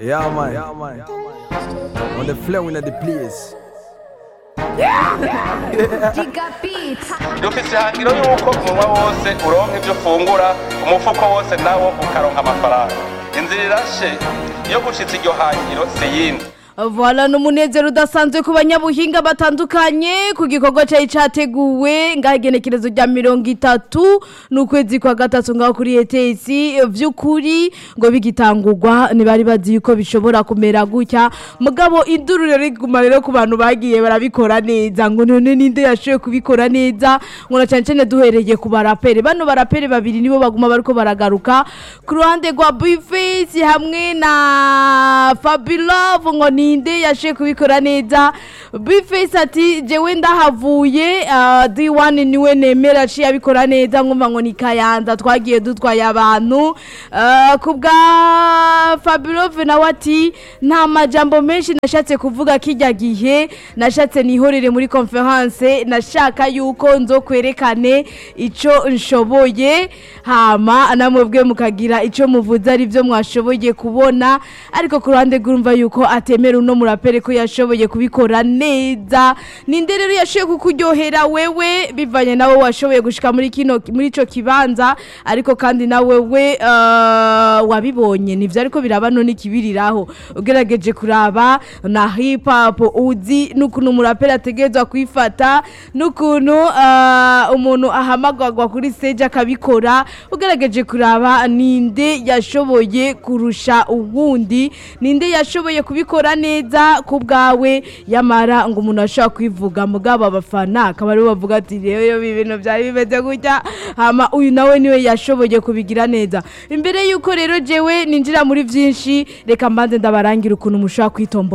Yeah, man. Yeah, man. On the flow in the place. dufise ihangiro yuko umunwa wose uronka ibyo ufungura umufuko wose nawo ukaronka amafaranga inzira irashe iyo gushitsa iryo hangiro si yindi Voilà n'umunezero udasanzwe ku banyabuhinga batandukanye ku gikorwa cyari cyateguwe ngaho igenekerezo rya mirongo itatu n'ukwezi kwa gatatu ngaho kuri ETS vy'ukuri ngo bigitangurwa ntibari bazi yuko bishobora kumera gutya mugabo induru rero iguma rero ku bantu bagiye barabikora neza ngo none ninde yashoboye kubikora neza ngo na cyane cyane duhereye ku baraperi bano baraperi babiri nibo baguma bariko baragaruka ku ruhande rwa Bface hamwe na Fabilove ngo ninde yashoboye kubikora neza Bface ati jewe ndahavuye uh, D1 niwe nemera aciye abikora neza nkumva ngo ni Kayanza twagiye dutwaye abantu uh, ku bwa Fabilove nawe ati nta majambo menshi nashatse kuvuga kijya gihe nashatse nihorere muri conference nashaka yuko nzo kwerekane ico nshoboye hama namwebwe mukagira ico muvuze ari byo mwashoboye kubona ariko ku ruhande rwumva yuko atemera uno murapere ko yashoboye kubikora neza ninde rero yashoboye kukuryohera wewe bivanye nawe washoboye gushika muri kino muri ico kibanza ariko kandi nawe we uh, wabibonye nivyo ariko biraba none ikibiriraho ugerageje kuraba na hip hop uzi n'ukuntu umuraperi ategerezwa kwifata n'ukuntu uh, umuntu ahamagagwa kuri stage akabikora ugerageje kuraba ninde yashoboye kurusha uwundi ninde yashoboye kubikora neza ku bwawe yamara ngo umuntu ashobora kwivuga mugabo abafana akaba aribo bavuga ati rero ibi bintu byari bimeze gutya hama uyu nawe niwe yashoboye kubigira neza imbere y'uko rero jewe ninjira muri byinshi reka mbanze ndabarangira ukuntu mushobora kwitomba